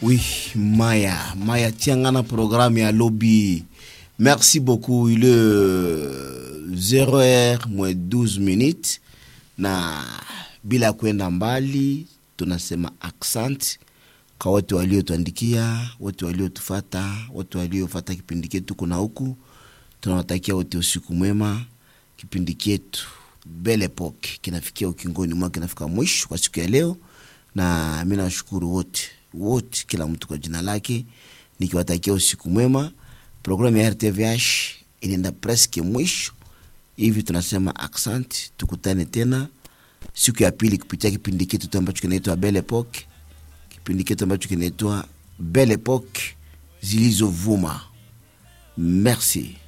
Oui, Maya. Maya tiangana programme ya lobby. Merci beaucoup. Il est 0h moins 12 minutes na bila kwenda mbali tunasema accent kwa wote waliotuandikia, wote waliotufata, wote waliofata kipindi chetu kuna huku. Tunawatakia wote usiku mwema. Kipindi chetu Belle Epoque kinafikia ukingoni mwake, kinafika mwisho kwa siku ya leo, na mi nawashukuru wote wote, kila mtu kwa jina lake, nikiwatakia usiku mwema. Programu ya RTVH inaenda preske mwisho hivi, tunasema accent. Tukutane tena siku ya pili kupitia kipindi chetu ambacho kinaitwa Belle Epoque, kipindi chetu ambacho kinaitwa Belle Epoque zilizovuma. Merci.